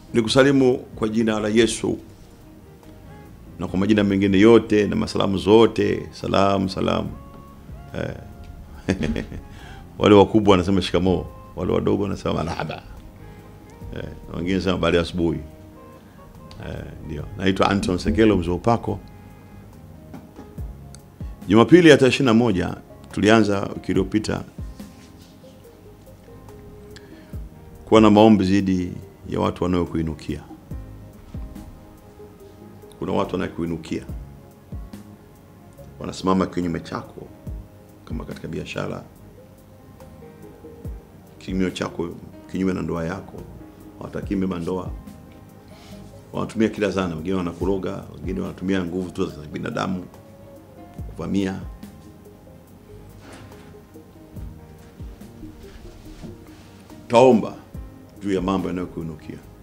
Nikusalimu kwa jina la Yesu na kwa majina mengine yote na masalamu zote, salamu salamu. Eh. wale wakubwa wanasema shikamoo, wale wadogo wanasema marhaba. Eh, na wengine wanasema habari ya asubuhi. Eh, ndio. Naitwa Anton Sekelo mzee wa upako. Jumapili ya tarehe 21 tulianza wiki iliyopita kuwa na maombi zidi ya watu wanaokuinukia. Kuna watu wanaokuinukia, wanasimama kinyume chako, kama katika biashara, kinyume chako, kinyume na ndoa yako, hawatakii mema ndoa, wanatumia kila zana. Wengine wanakuroga, wengine wanatumia nguvu tu za binadamu kuvamia. Taomba juu ya mambo yanayokuinukia.